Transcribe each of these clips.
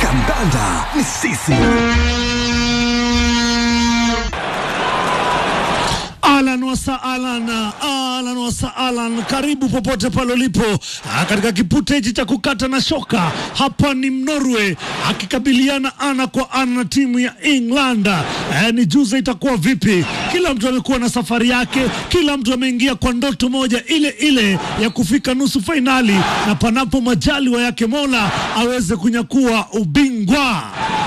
Kandanda ni sisi. Alan wasa Alan, Alan wasa Alan, karibu popote pale ulipo ah, katika kipute hichi cha kukata na shoka. Hapa ni Norway akikabiliana ana kwa ana na timu ya England. Eh, ni juze itakuwa vipi? Kila mtu amekuwa na safari yake, kila mtu ameingia kwa ndoto moja ile ile ya kufika nusu fainali, na panapo majaliwa yake Mola aweze kunyakua ubingwa.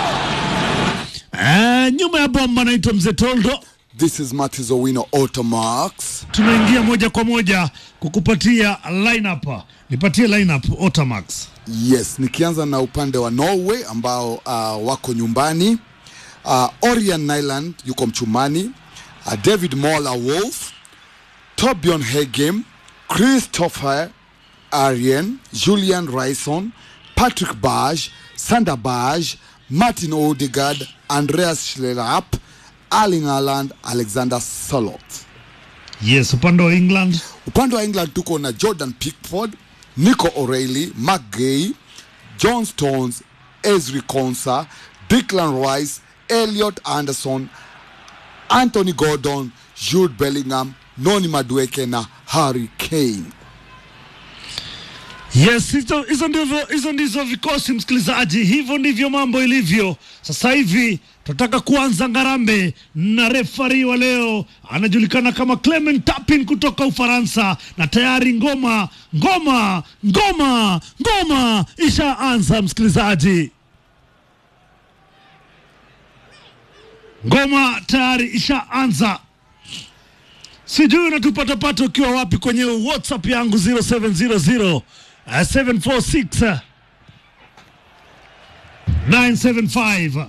Eh, nyuma ya bomba anaitwa Mzee Toldo. This is Matthews Owino Automax. tunaingia moja kwa moja kukupatia lineup. Nipatie lineup Otamax. Yes, nikianza na upande wa Norway ambao uh, wako nyumbani. Uh, Orion Nyland yuko mchumani. Uh, David Mola Wolf, Torbjorn Hegem, Christopher Arjen, Julian Ryson, Patrick Baj, Sander Baj, Martin Odegaard, Andreas Schlerapp, Erling Haaland, Alexander Solot. Yes, upande wa England upande wa england tuko na jordan pickford nico o'reilly mark gay john stones esri consa declan rice elliot anderson anthony gordon jude bellingham noni madueke na harry kane Yes, hizo hizo ndivyo hizo ndizo vikosi msikilizaji, hivyo ndivyo mambo ilivyo sasa hivi. Tunataka kuanza ngarambe na refari wa leo anajulikana kama Clement Tapin kutoka Ufaransa, na tayari ngoma ngoma ngoma ngoma ishaanza msikilizaji, ngoma tayari ishaanza. Sijui unatupatapata ukiwa wapi kwenye WhatsApp yangu 0700 uh, 746 975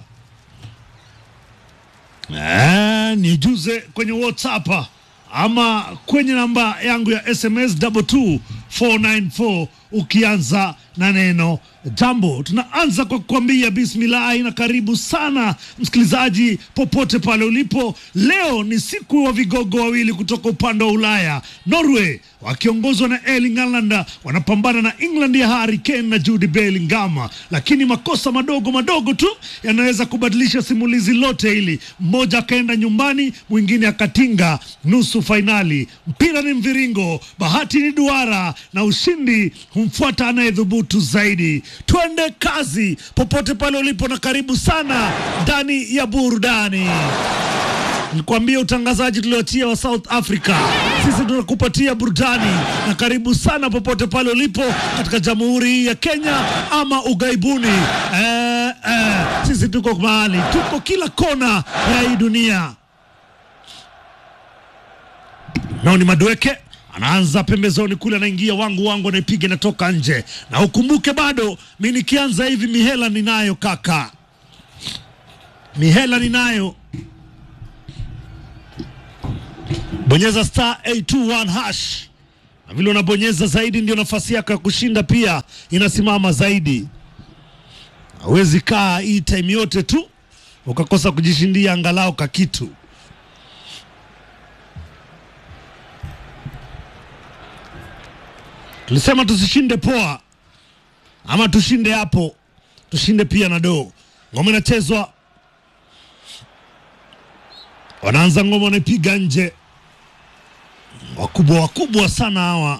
Eh, nijuze kwenye WhatsApp ama kwenye namba yangu ya SMS 22494 ukianza na neno jambo. Tunaanza kwa kukwambia bismillahi na karibu sana msikilizaji, popote pale ulipo. Leo ni siku wa vigogo wawili kutoka upande wa Ulaya. Norway wakiongozwa na Erling Haaland wanapambana na England ya Harry Kane na Jude Bellingham, lakini makosa madogo madogo tu yanaweza kubadilisha simulizi lote hili. Mmoja akaenda nyumbani, mwingine akatinga nusu fainali. Mpira ni mviringo, bahati ni duara, na ushindi humfuata anayedhubutu zaidi. Twende kazi popote pale ulipo, na karibu sana ndani ya burudani. Nikuambia utangazaji tulioachia wa South Africa, sisi tunakupatia burudani, na karibu sana popote pale ulipo katika jamhuri hii ya Kenya ama ughaibuni. Eh, eh, sisi tuko mahali, tuko kila kona ya hii dunia. Nao ni Madweke anaanza pembezoni kule, anaingia wangu wangu, anaipiga inatoka nje, na ukumbuke bado mi nikianza hivi mihela ninayo kaka, mihela ninayo bonyeza star 821 hash na vile unabonyeza zaidi ndio nafasi yako ya kushinda pia inasimama zaidi. Hawezi kaa hii time yote tu ukakosa kujishindia angalau ka kitu. Tulisema tusishinde poa ama tushinde hapo, tushinde pia na doo. Ngoma inachezwa, wanaanza ngoma, wanaipiga nje wakubwa wakubwa sana hawa.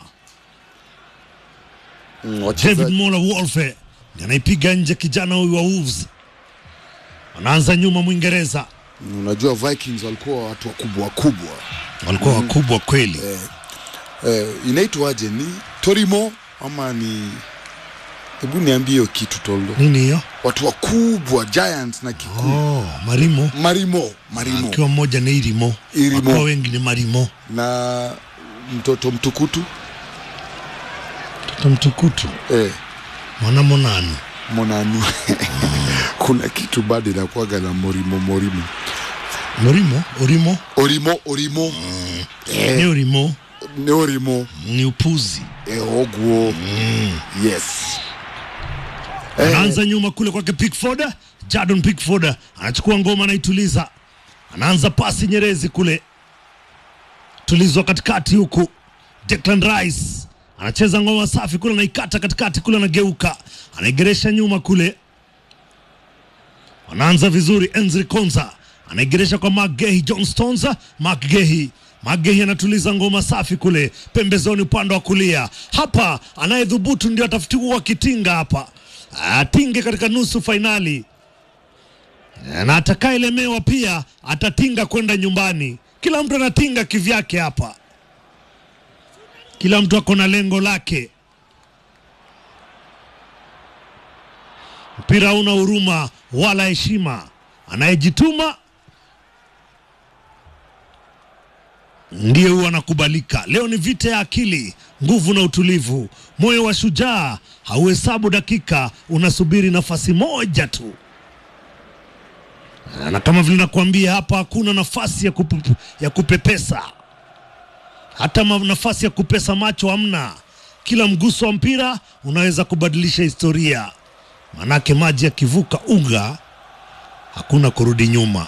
Mm, David wachezaji Mola Wolfe anaipiga nje kijana huyu wa Wolves. Wanaanza nyuma Mwingereza, unajua Vikings walikuwa watu wakubwa wakubwa walikuwa wakubwa kweli. eh, inaitwaje ni Torimo ama ni hebu niambie hiyo kitu Toldo Nini hiyo? watu wakubwa Giants na Kikuyu Oh, Marimo Marimo Marimo akiwa mmoja ni Irimo, Irimo. wakiwa wengi ni Marimo. na mtoto mtukutu Mtoto mtukutu eh, mwanamo nani? Monanu kuna kitu bado inakuwaga na Morimo Morimo Morimo, Orimo Orimo Orimo ni Orimo ni Orimo ni upuzi. eh, Ogwo yes eh, Anaanza nyuma kule kwake Pickford, Jadon Pickford anachukua ngoma anaituliza, anaanza pasi nyerezi kule, tulizwa katikati huku. Declan Rice anacheza ngoma safi kule, anaikata katikati kule, anageuka anaigeresha nyuma kule, wanaanza vizuri. Enzri Konza anaigeresha kwa Magehi John Stones. Magehi Magehi anatuliza ngoma safi kule pembezoni upande wa kulia. Hapa anayedhubutu ndio atafutiwa kitinga hapa, atinge katika nusu fainali na atakaelemewa pia atatinga kwenda nyumbani. Kila mtu anatinga kivyake hapa, kila mtu ako na lengo lake. Mpira hauna huruma wala heshima, anayejituma ndiye huwa anakubalika. Leo ni vita ya akili, nguvu na utulivu. Moyo wa shujaa hauhesabu dakika, unasubiri nafasi moja tu na kama vile nakuambia hapa, hakuna nafasi ya, kupe, ya kupepesa, hata ma- nafasi ya kupesa macho hamna. Kila mguso wa mpira unaweza kubadilisha historia, manake maji yakivuka unga hakuna kurudi nyuma.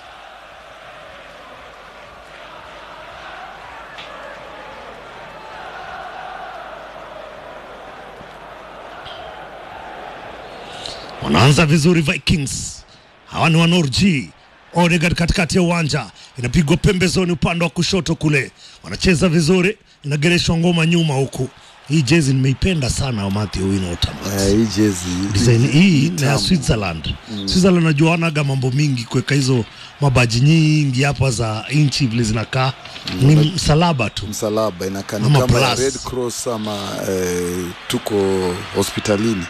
Wanaanza vizuri Vikings, hawa ni wanorji Odegaard katikati ya uwanja, inapigwa pembezoni upande wa kushoto kule, wanacheza vizuri, inagereshwa ngoma nyuma huku. Hii jezi nimeipenda sana Matthew Winota. Eh, hii jezi Design hii ni ya tamu. Switzerland. Switzerland najua wanaga mambo mingi kuweka hizo mabaji nyingi hapa za inchi vile zinakaa ni msalaba tu. msalaba inakaa ni Ama kama plus. Red Cross ama eh, tuko hospitalini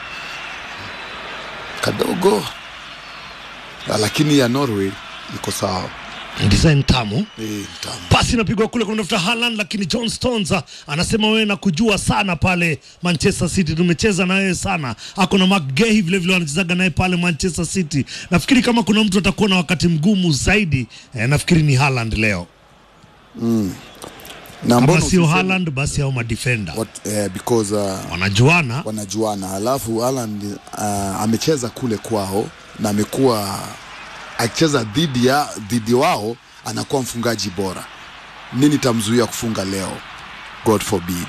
kadogo, Ah, lakini ya Norway iko sawa. Design tamu. Eh, tamu. pasi inapigwa kule kunatafuta Haaland, lakini John Stones ah, anasema wewe nakujua sana pale Manchester City, tumecheza na wewe sana. Ako na McGahey vile vile wanachezaga naye pale Manchester City. Nafikiri kama kuna mtu atakuwa na wakati mgumu zaidi eh, nafikiri ni Haaland leo. na Kama mbona sio usiseme- Haaland basi au madefender what, eh, because uh, wanajuana. wanajuana. Alafu Haaland uh, amecheza kule kwao na amekuwa akicheza dhidi ya dhidi wao, anakuwa mfungaji bora. Nini tamzuia kufunga leo? God forbid.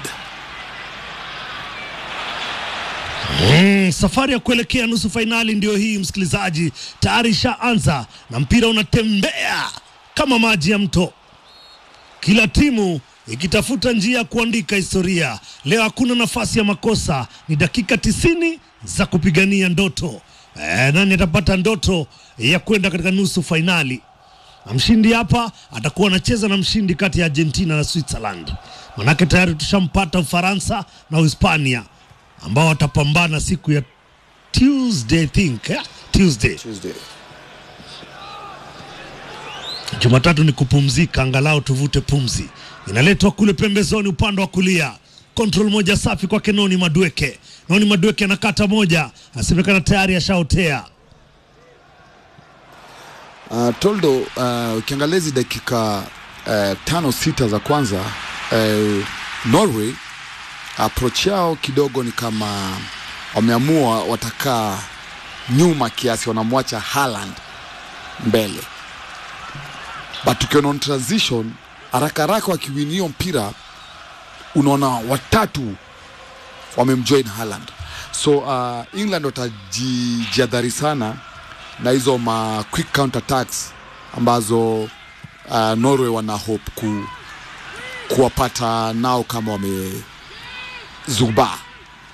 Mm, safari ya kuelekea nusu fainali ndio hii, msikilizaji, tayari ishaanza na mpira unatembea kama maji ya mto, kila timu ikitafuta njia ya kuandika historia. Leo hakuna nafasi ya makosa, ni dakika tisini za kupigania ndoto. E, nani atapata ndoto ya kwenda katika nusu fainali? na mshindi hapa atakuwa anacheza na mshindi kati ya Argentina na Switzerland. Manake tayari tushampata Ufaransa na Uhispania ambao watapambana siku ya Tuesday, I think, eh? Tuesday. Tuesday. Jumatatu ni kupumzika, angalau tuvute pumzi. Inaletwa kule pembezoni upande wa kulia, control moja safi kwake Noni Madweke. Noni Madweke anakata moja, asemekana tayari ashaotea. Uh, Toldo, uh, ukiangalia hizi dakika uh, tano sita za kwanza uh, Norway approach yao kidogo ni kama wameamua watakaa nyuma kiasi, wanamwacha Haaland mbele, but ukiona on transition haraka haraka wakiwini hiyo mpira unaona watatu wamemjoin Haaland, so uh, England watajiadhari sana na hizo ma quick counter attacks ambazo uh, Norway wana hope ku, kuwapata nao kama wamezubaa.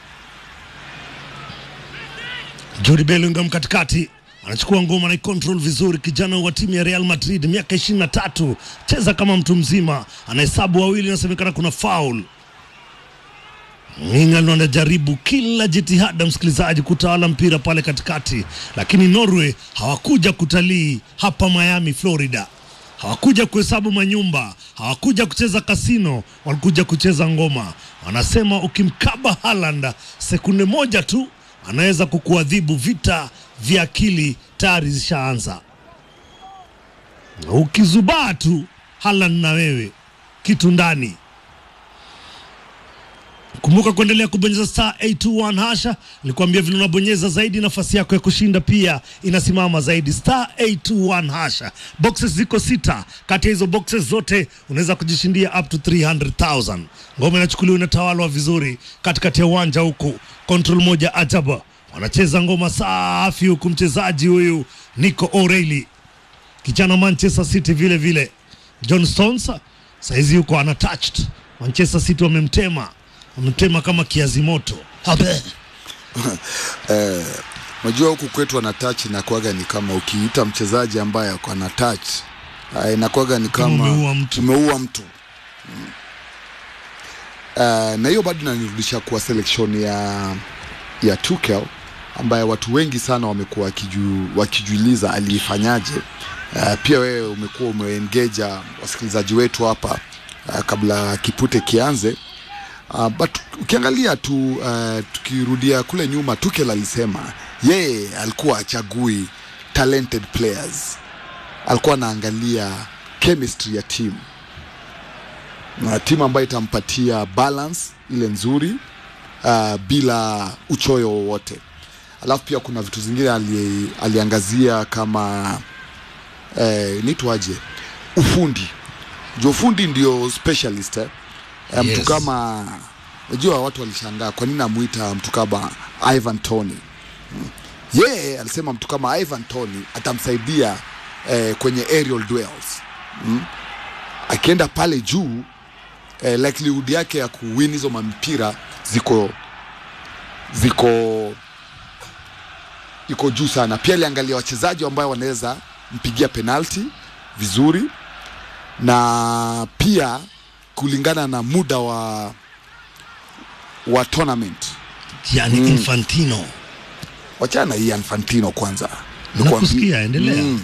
Jude Bellingham katikati anachukua ngoma na control vizuri, kijana wa timu ya Real Madrid, miaka ishirini na tatu, cheza kama mtu mzima, anahesabu wawili, inasemekana kuna foul. England wanajaribu kila jitihada, msikilizaji, kutawala mpira pale katikati, lakini Norway hawakuja kutalii hapa Miami, Florida. Hawakuja kuhesabu manyumba, hawakuja kucheza kasino, walikuja kucheza ngoma. Wanasema ukimkaba Haaland sekunde moja tu anaweza kukuadhibu. Vita vya akili tayari zishaanza, na ukizubaa tu Haaland na wewe kitu ndani. Kumbuka kuendelea kubonyeza star 821 hasha. Nilikwambia vile unabonyeza zaidi, nafasi yako ya kushinda pia inasimama zaidi. Star 821 hasha. Boxes ziko sita, kati ya hizo boxes zote unaweza kujishindia up to 300,000. Ngoma inachukuliwa inatawalwa vizuri katikati ya uwanja huku, control moja ajabu wanacheza ngoma safi, huku mchezaji huyu Nico O'Reilly kijana Manchester City vile vile John Stones saizi yuko unattached. Manchester City wamemtema, wamemtema kama kiazi moto. Habe. Eh, unajua huku kwetu ana touch inakuwaga ni kama ukiita mchezaji ambaye ako na touch uh, inakuwaga ni Kama kama umeua mtu. umeua mtu. Mm. Uh, na hiyo bado inanirudisha kwa selection ya ya Tuchel ambaye watu wengi sana wamekuwa wakiju, wakijiuliza aliifanyaje. Uh, pia wewe umekuwa umeengeja wasikilizaji wetu hapa uh, kabla kipute kianze Uh, but ukiangalia tu uh, tukirudia kule nyuma, Tuchel alisema yeye alikuwa achagui talented players, alikuwa anaangalia chemistry ya timu na timu ambayo itampatia balance ile nzuri uh, bila uchoyo wowote. Alafu pia kuna vitu zingine ali, aliangazia kama eh, nitwaje ufundi. Jo, ufundi ndio specialist eh? Eh, mtu Yes. kama unajua watu walishangaa kwa nini amuita mtu kama Ivan Tony Mm. yeye alisema mtu kama Ivan Tony atamsaidia eh, kwenye aerial duels mm. akienda pale juu eh, likelihood yake ya kuwin hizo mampira ziko ziko iko juu sana pia aliangalia wachezaji ambao wanaweza mpigia penalti vizuri na pia kulingana na muda wa wa tournament Yani Infantino. wachana hii Infantino kwanza Nakusikia, endelea. Mm.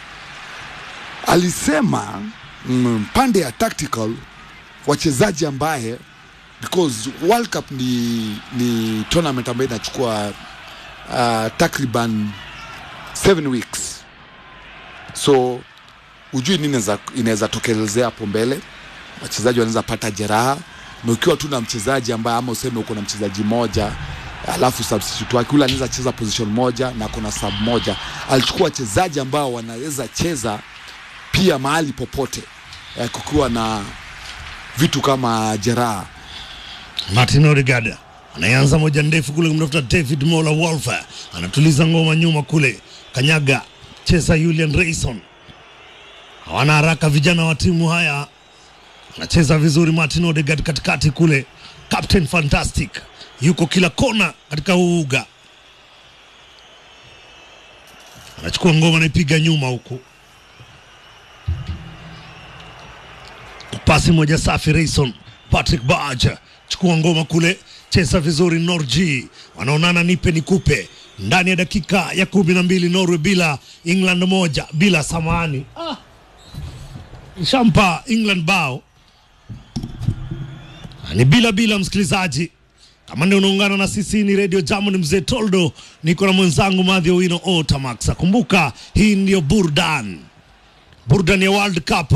alisema mm, pande ya tactical wachezaji ambaye because World Cup ni, ni tournament ambayo inachukua uh, takriban seven weeks so ujui nini inaweza- inaweza tokelezea hapo mbele wachezaji wanaweza pata jeraha na ukiwa tu na mchezaji ambaye ama useme uko na mchezaji moja alafu substitute wake ule anaweza cheza position moja na kuna sub moja alichukua wachezaji ambao wanaweza cheza pia mahali popote eh, kukiwa na vitu kama jeraha Martin Odegaard anayeanza moja ndefu kule kumtafuta David Mola Wolf, anatuliza ngoma nyuma kule, kanyaga cheza Julian Rayson. Hawana haraka vijana wa timu haya, anacheza vizuri Martin Odegaard katikati kule, Captain Fantastic yuko kila kona katika huu uga, anachukua ngoma anaipiga nyuma huku, pasi moja safi Rayson Patrick Barge chukua ngoma kule, cheza vizuri Norji, wanaonana nipe nikupe ndani ya dakika ya kumi na mbili Norway bila England moja bila samani ah. Shampa England bao ni bila bila, msikilizaji kama ndio unaungana na sisi, ni Radio Jambo, ni mzee Toldo, niko na mwenzangu Madhi Owino Otamax. Kumbuka hii ndio burdan burdan ya World Cup.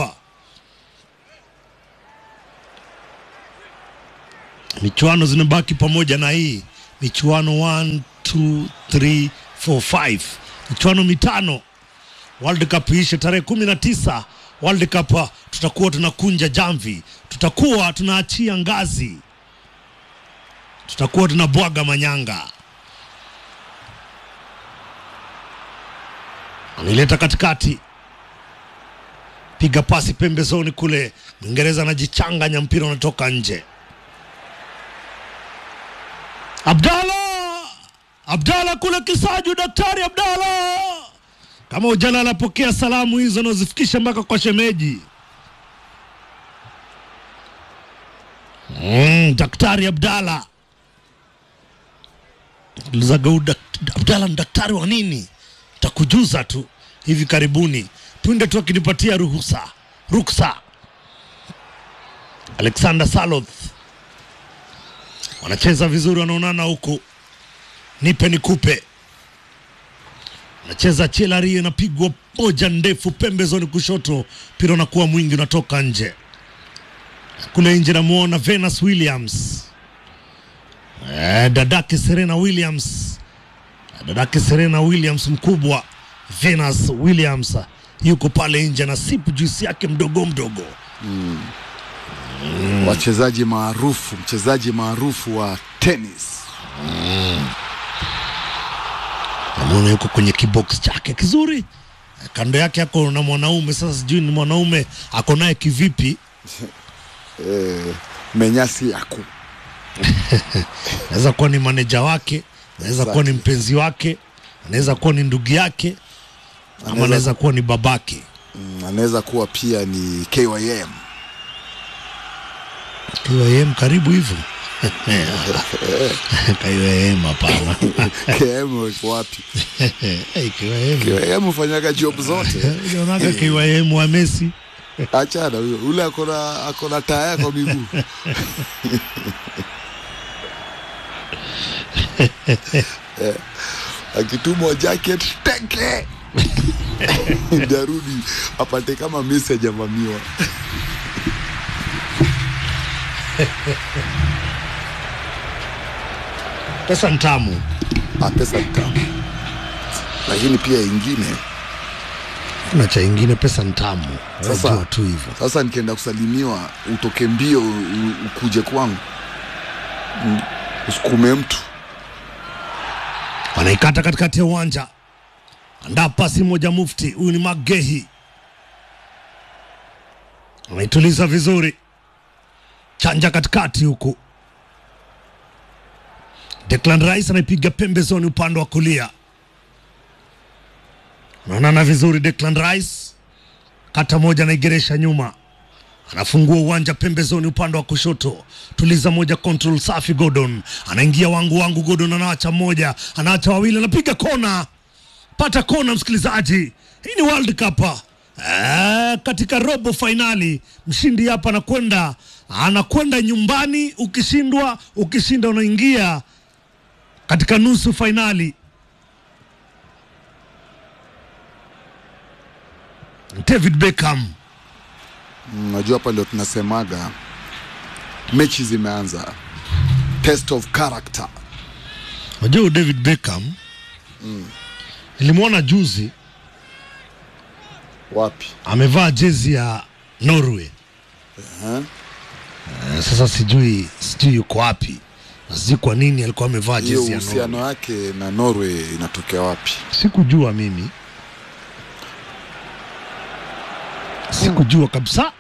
michuano zinabaki pamoja na hii michuano 1 2 3 4 5 michuano mitano World Cup ishe tarehe kumi na tisa World Cup uh, tutakuwa tunakunja jamvi, tutakuwa tunaachia ngazi, tutakuwa tunabwaga manyanga. Anaileta katikati, piga pasi pembezoni kule, Mwingereza anajichanganya, mpira unatoka nje. Abdalla Abdalla kule Kisaju, daktari Abdalla, kama ujalala, pokea salamu hizo na uzifikishe mpaka kwa shemeji. Mm, daktari Abdalla Luzagau, dak- Abdalla ni daktari wa nini? Takujuza tu hivi karibuni, punde tu akinipatia ruhusa ruksa. Alexander Saloth wanacheza vizuri, wanaonana huku, nipe nikupe. Anacheza Chelari, inapigwa moja ndefu pembezoni kushoto, mpira unakuwa mwingi, unatoka nje. Kule nje namuona Venus Williams, eh, dadake Serena Williams, dadake Serena Williams mkubwa Venus Williams yuko pale nje na sipu juisi yake mdogo mdogo. wachezaji maarufu mchezaji maarufu wa tennis namwona yuko kwenye kibox chake kizuri kando yake ako na mwanaume sasa sijui ni mwanaume ako naye kivipi eh, menyasi yaku naweza kuwa ni maneja wake naweza kuwa ni mpenzi wake anaweza kuwa ni ndugu yake ama Anaweza- anaweza kuwa ni babake mm, anaweza kuwa pia ni KYM KYM karibu hivyo KYM hapana KM wako wapi? Hey, KYM KYM hufanyaga job zote. unaonaga KYM wa Messi Achana huyo, ule akona akona taya kwa miguu Eh, akitumwa jacket teke ndarudi apate kama Messi hajavamiwa. pesa ntamu Ah, pesa ni tamu, lakini pia ingine kuna cha ingine pesa ntamu Sasa- unajua tu hivyo sasa nikienda kusalimiwa utoke mbio u- u- ukuje kwangu Mm, usukume mtu wanaikata katikati ya uwanja andaa pasi moja mufti huyu ni magehi anaituliza vizuri chanja katikati huku Declan Rice anaipiga pembezoni upande wa kulia naonana vizuri Declan Rice kata moja anaigeresha nyuma anafungua uwanja pembezoni upande wa kushoto tuliza moja control safi Gordon anaingia wangu wangu Gordon anaacha moja anaacha wawili anapiga kona pata kona msikilizaji hii ni World Cup eh, katika robo fainali mshindi hapa anakwenda anakwenda nyumbani ukishindwa ukishinda unaingia katika nusu fainali David Beckham Unajua hapa ndio tunasemaga mechi zimeanza, test of character. Unajua huyu David Beckham nilimwona juzi Wapi? amevaa jezi ya Norway. Eh? Eh, Sasa sijui sijui yuko wapi na sijui kwa nini alikuwa amevaa Hiyo jezi ya Norway. uhusiano wake na Norway inatokea wapi? Sikujua mimi, sikujua kabisa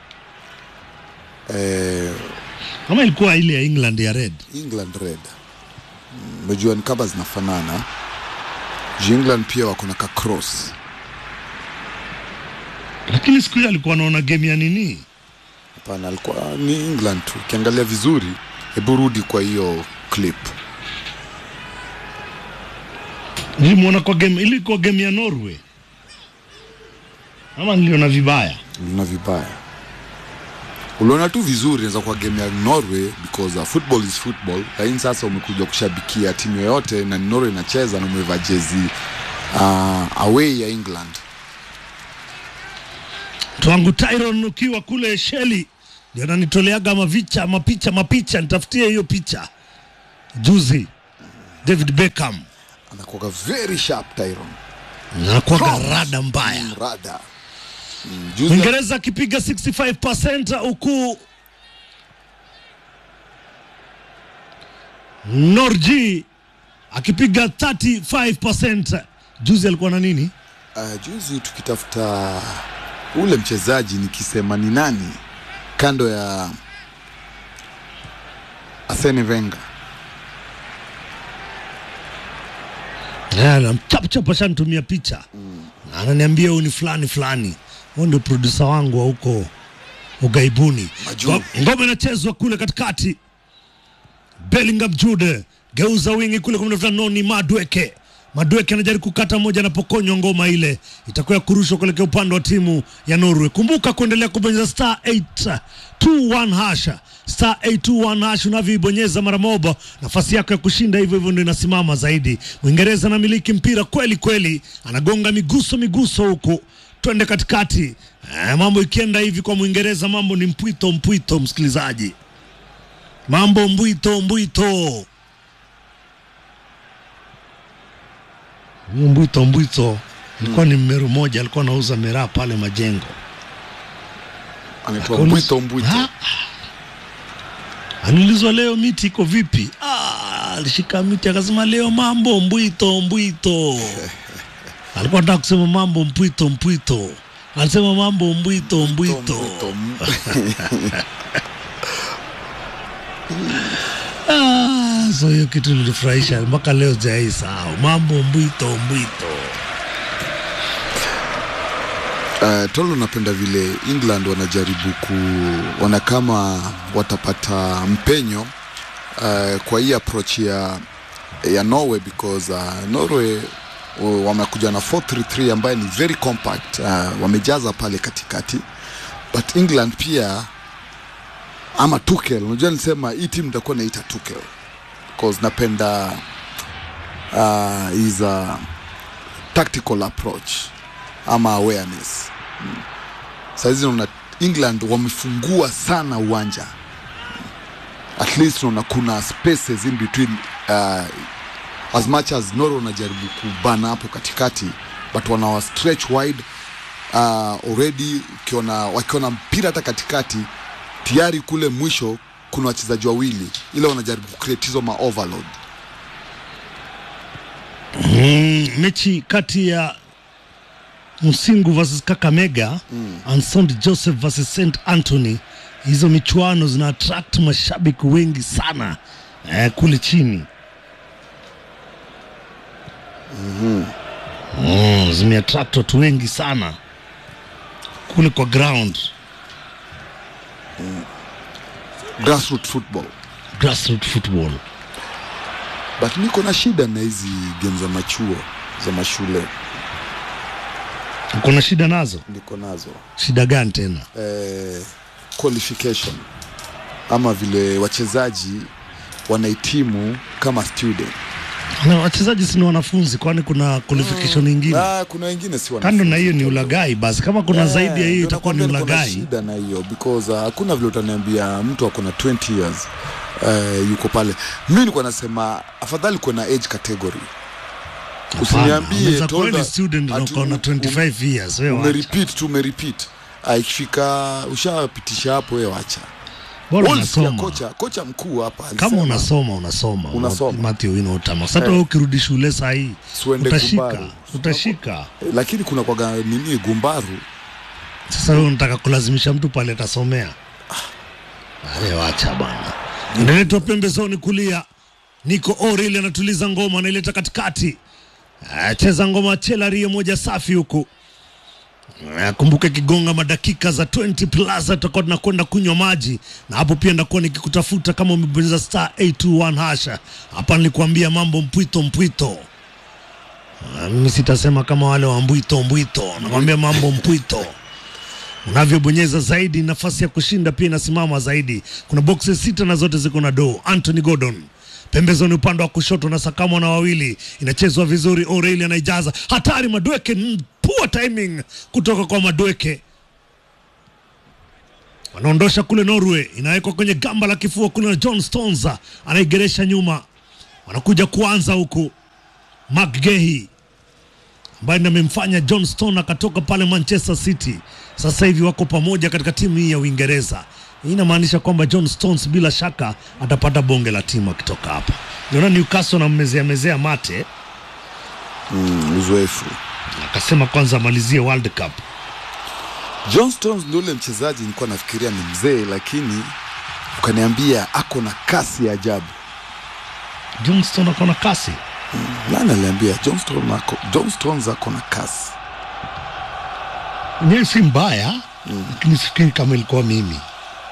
Eh, kama ilikuwa ile ya England ya red. England red. Mm, Unajua ni kama zinafanana. Juu England pia wako na ka cross. Lakini siku hiyo alikuwa anaona game ya nini, Hapana, alikuwa ni England tu. Ukiangalia vizuri, hebu rudi kwa hiyo clip. nilimwona kwa game, ilikuwa game ya Norway ama niliona vibaya? Uliona vibaya. Uliona tu vizuri, inaweza kuwa game ya Norway because uh, football is football. Lakini sasa umekuja kushabikia timu yoyote na ni Norway inacheza na umevaa jezi uh, away ya England. Twangu Tyron ukiwa kule Sheli ndio ananitoleaga mavicha mapicha mapicha, nitafutie hiyo picha. Juzi David Beckham Anakuwa very sharp Tyron. anakuwaga Cross. rada mbaya. Mm, Rada. Mm, juzi Uingereza akipiga 65% huku Norji akipiga 35%. Juzi alikuwa na nini? uh, juzi tukitafuta ule mchezaji nikisema ni nani kando ya Arsene Wenger. Eh, namchapchap ashanitumia picha na ananiambia huyu ni fulani fulani, huyu ndio produsa wangu wa huko ugaibuni. Majuu. Ngo- Ngoma inachezwa kule katikati, Bellingham Jude geuza wingi kule kumtafuta Noni Madweke. Madweke anajaribu kukata moja, anapokonywa ngoma ile itakuwa ya kurushwa kuelekea upande wa timu ya Norway. Kumbuka kuendelea kubonyeza star 821 hasha star 821 hash unavyoibonyeza mara moja, nafasi yako ya kushinda hivyo hivyo ndio inasimama zaidi. Mwingereza anamiliki mpira kweli kweli, anagonga miguso miguso huku twende katikati. Eh, mambo ikienda hivi kwa Mwingereza, mambo ni mpwito mpwito, msikilizaji, mambo mbwito mbwito. Huyo mbwito mbwito ilikuwa ni mmeru moja, alikuwa anauza miraa pale majengo. Anaitwa Akaulizwa- Mbwito Mbwito. Ah, Aniulizwa leo miti iko vipi? Ah, alishika miti akasema leo mambo mbwito mbwito alikuwa anataka kusema mambo mpwito mpwito alisema mambo mbwito mbwito Ah, so hiyo kitu ilifurahisha mpaka leo sijaisahau mambo mbwito mbwito Uh, tolo napenda vile England wanajaribu kuona kama watapata mpenyo uh, kwa hii approach ya, ya Norway because uh, Norway uh, wamekuja na 433 ambaye ni very compact uh, wamejaza pale katikati but England pia ama Tuchel, unajua nilisema hii timu nitakuwa naita Tuchel because napenda uh, is a tactical approach ama awareness mm. Saizi naona England wamefungua sana uwanja at least naona kuna spaces in between uh, as much as Norway wanajaribu kubana hapo katikati but wanawa stretch wide uh, already ukiona wakiona mpira hata katikati tayari kule mwisho kuna wachezaji wawili ile wanajaribu kucreate hizo ma overload mm, mechi kati ya Msingu versus Kakamega mm. and St Joseph versus St Anthony. Hizo michuano zina attract mashabiki wengi sana eh, kule chini mm-hmm. mm, zimeattract watu wengi sana kule kwa ground grassroots football grassroots football. but niko na shida na hizi game za machuo za mashule Uko na shida nazo? niko nazo Shida gani tena? eh, qualification ama vile wachezaji wanahitimu kama student Na wachezaji si ni wanafunzi, kwani kuna qualification nyingine? ah, kuna wengine si Kando wanafunzi. na hiyo ni ulagai, basi kama kuna Eh, zaidi ya hiyo ndio itakuwa ni nakwambia niko na ulagai. shida na hiyo because uh, hakuna vile utaniambia mtu ako na 20 years uh, yuko pale mi nikuwa nasema afadhali kuwe na age category usiniambie Unaweza kuwa told ni that student na ati uko na u- 25 years, wewe wacha. umerepeat tu umerepeat Ah, ikifika ushapitisha hapo wewe wacha Bora Ulisikia unasoma. kocha kocha mkuu hapa Kama alisema, unasoma unasoma. Unasoma. Matthew Inotama. Sasa wewe ukirudi shule saa hii Siuende utashika, Gumbaru. utashika. eh, lakini kuna kwaga nini gumbaru Sasa wewe unataka kulazimisha mtu pale atasomea. Ale wacha bana. Inaletwa pembezoni kulia. Niko Oril anatuliza ngoma anaileta katikati. Ah, Cheza ngoma Chelari moja safi huku. Ah, Kumbuka kigonga madakika za 20 plus tutakuwa tunakwenda kunywa maji, na hapo pia ndakuwa nikikutafuta kama umebonyeza star 821 hasha. Hapa nilikuambia mambo mpwito mpwito. Ah, Mimi sitasema kama wale wa mbwito mbwito, nakwambia mambo mpwito unavyobonyeza zaidi nafasi ya kushinda pia inasimama zaidi kuna boxes sita na zote ziko na do anthony gordon pembezoni upande wa kushoto na sakamo na wawili inachezwa vizuri oreli anaijaza hatari madweke mm, poor timing kutoka kwa madweke wanaondosha kule norway inawekwa kwenye gamba la kifua kule na john stones anaigeresha nyuma wanakuja kuanza huku mcgehi ambaye ndiye amemfanya John Stone akatoka pale Manchester City. Sasa hivi wako pamoja katika timu hii ya Uingereza. Hii inamaanisha kwamba John Stones bila shaka atapata bonge la timu akitoka hapa. Niona Newcastle anammezea mezea mate, mm, uzoefu akasema kwanza amalizie World Cup. John Stones ndio ule mchezaji nilikuwa nafikiria ni mzee, lakini ukaniambia ako na kasi ya ajabu. John Stone ako na kasi. Nani aliambia John Stones ako, John Stones ako na kasi? Mwenyewe si mbaya, lakini sifikiri kama ilikuwa mimi.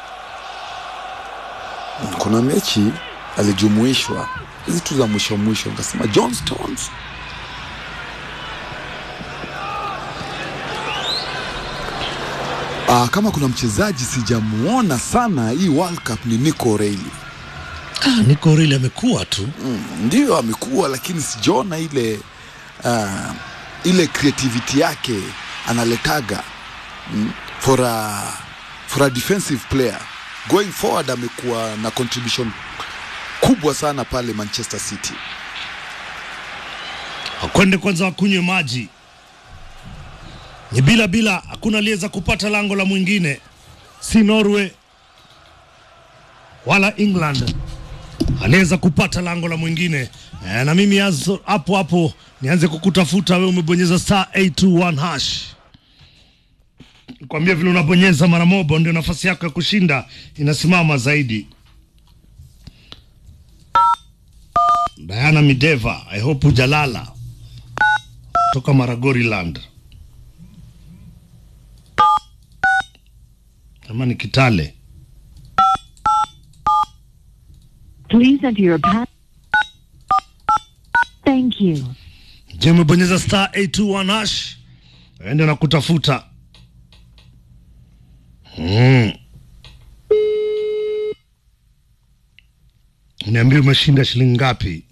Kuna mechi alijumuishwa hizi tu za mwisho mwisho, nikasema John Stones Ah, kama kuna mchezaji sijamuona sana hii World Cup ni Nico O'Reilly. Ah, Nico O'Reilly amekuwa tu. Mm, ndio amekuwa, lakini sijaona ile uh, ile creativity yake analetaga mm, for a, for a defensive player going forward, amekuwa na contribution kubwa sana pale Manchester City. Wakwende kwanza wakunywe maji. Ni bila bila, hakuna aliyeweza kupata lango la mwingine, si Norway wala England. aliweza kupata lango la mwingine e, na mimi yazo- hapo hapo nianze kukutafuta wewe umebonyeza star 821 hash kwambia vile unabonyeza mara moja ndio nafasi yako ya kushinda inasimama zaidi Diana Mideva I hope hujalala kutoka Maragoriland ama ni Kitale Please enter your pass. Thank you. Je, umebonyeza star 821 hash? Ende na kutafuta. Mm. Niambie umeshinda shilingi ngapi?